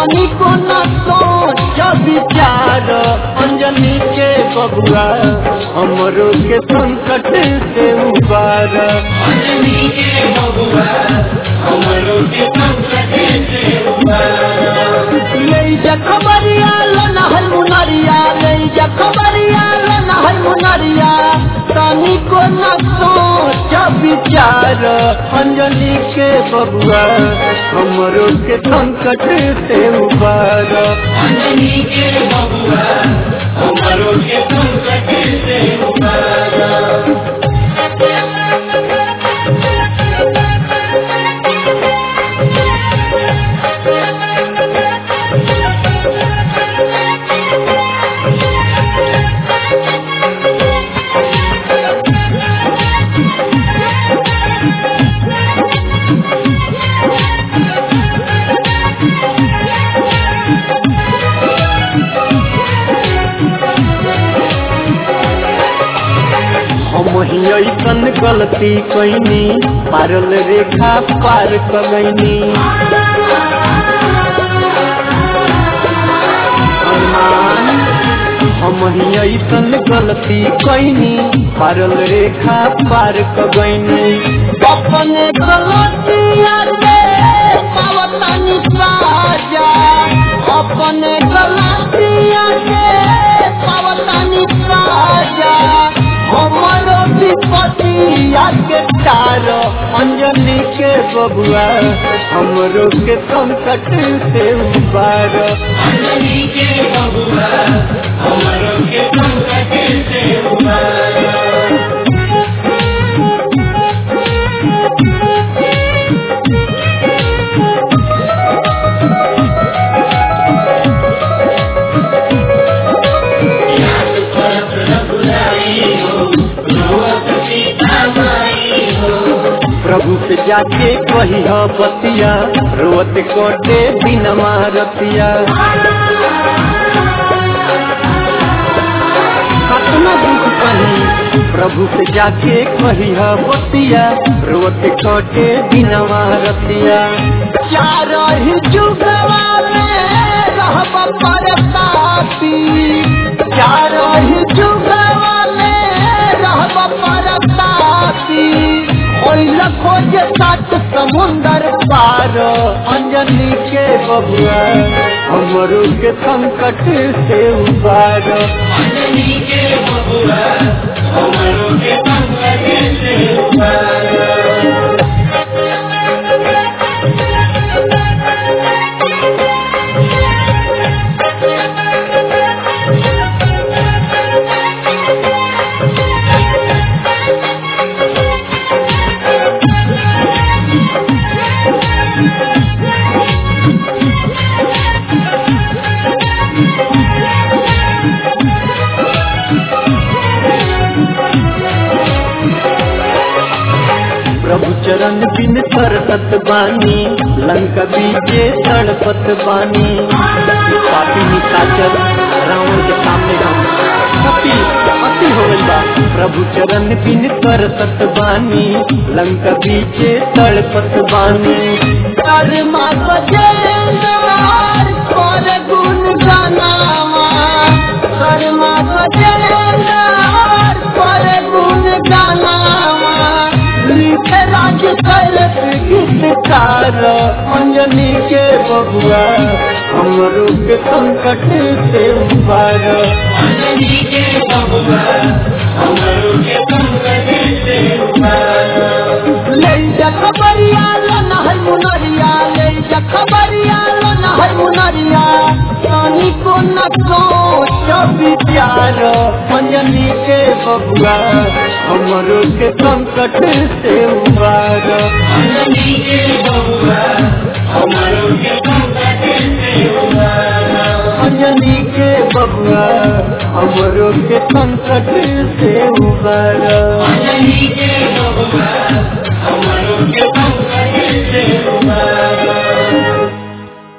तनिको न सोच विचार अंजनी के बबुआ हमरो के संकट से उबार अंजनी के बबुआ हमरो के संकट से उबार ले जा खबरिया लन हल मुनरिया ले जा खबरिया लन हल मुनरिया तनिको न सोच विचार अंजनी के बबुआ हमरो के संकट से उबार अंजनी के बबुआ हमरो के संकट से उबार हम ही ऐसन गलती कैनी पारल रेखा पार कगैनी हनुमान हम ही ऐसन गलती कैनी पारल रेखा पार कगैनी अपने गलतिया से पावतानी साजा अपने गलतिया से पावतानी साजा हमरो विपतिया के तार अंजनी के बबुआ हमरो के संकट से उबार अंजनी के बबुआ हमरो के संकट से उबार याद करत रघुराई हो रोवत सीता माई हो प्रभु से जाके कही बतिया रोत कोटे दिन मारतिया कतना दुख कही प्रभु से जाके कही बतिया रोत कोटे दिन मारतिया चार ही जुगवा में रहब परतापी चार ही जुगवा में रहब परतापी ओइल खोज सात समुंदर पार अंजनी के बबुआ हमरो के संकट से उबार अंजनी के बबुआ हमरो के संकट से उबार प्रभु चरण बिन सरसत बानी लंका बीजे तड़पत बानी पापी निशाचर रावण के सामने हम सती अति हो गइल बा प्रभु चरण बिन सरसत बानी लंका बीजे तड़पत बानी कर्मा बजेनार कर गुण गानावा कर्मा बजेनार कर गुण गानावा लिखे राज करत गीतकार अंजनी के बबुआ हमरो के संकट से उबार अंजनी के बबुआ हमरो के संकट से उबार ले जा खबरिया लन है मुनरिया ले जा खबरिया लन है मुनरिया तानी को न सोच विचार अंजनी के बबुआ हमरो के संकट से उबार अंजनी के बबुआ हमरो के संकट से उबार अंजनी के बबुआ हमरो के संकट से उबार अंजनी के